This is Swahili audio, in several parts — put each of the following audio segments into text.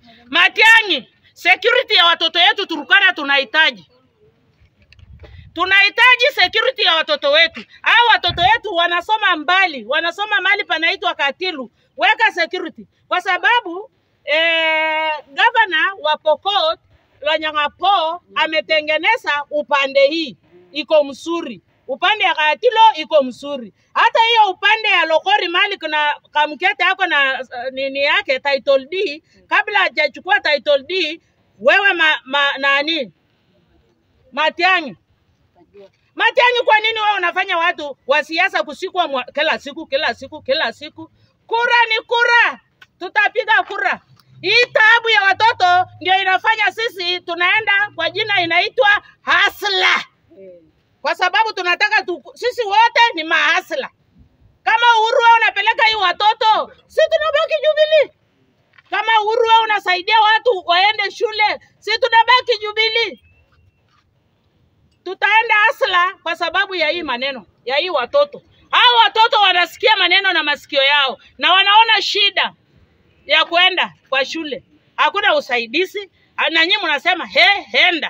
Matiang'i, security ya watoto wetu Turkana tunahitaji tunahitaji security ya watoto wetu. Hao watoto wetu wanasoma mbali, wanasoma mahali panaitwa Katilu. Weka security, kwa sababu eh, gavana wa Pokot Lanyang'apo ametengeneza upande hii iko mzuri, upande ya Katilo iko mzuri. Hata hiyo upande ya Lokori mali kuna kamkete ako na uh, nini yake title D, kabla hajachukua title D, wewe ma, ma, nani Matiang'i Matiang'i, kwa nini wewe unafanya watu wa siasa kusikwa mwa- kila siku kila siku kila siku? Kura ni kura, tutapiga kura. Hii taabu ya watoto ndio inafanya sisi tunaenda kwa jina inaitwa hasla, kwa sababu tunataka tu, sisi wote ni mahasla. Kama Uhuru wewe unapeleka hii watoto, si tunabaki Jubilee. Kama Uhuru wewe unasaidia watu waende shule, si tunabaki Jubilee tutaenda asla kwa sababu ya hii maneno ya hii watoto. Hao watoto wanasikia maneno na masikio yao na wanaona shida ya kwenda kwa shule, hakuna usaidizi, na nyinyi mnasema he, henda.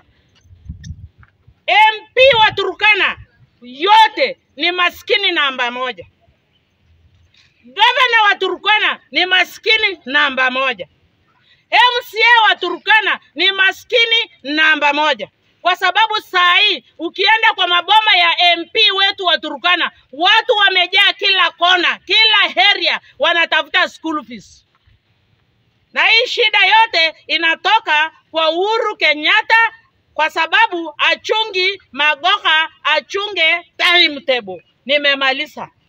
MP wa Turkana yote ni maskini namba moja. Gavana wa Turkana ni maskini namba moja. MCA wa Turkana ni maskini namba moja, kwa sababu saa hii ukienda kwa maboma ya MP wetu wa Turkana, watu wamejaa kila kona, kila area wanatafuta school fees, na hii shida yote inatoka kwa Uhuru Kenyatta kwa sababu achungi Magoha achunge timetable. Nimemaliza.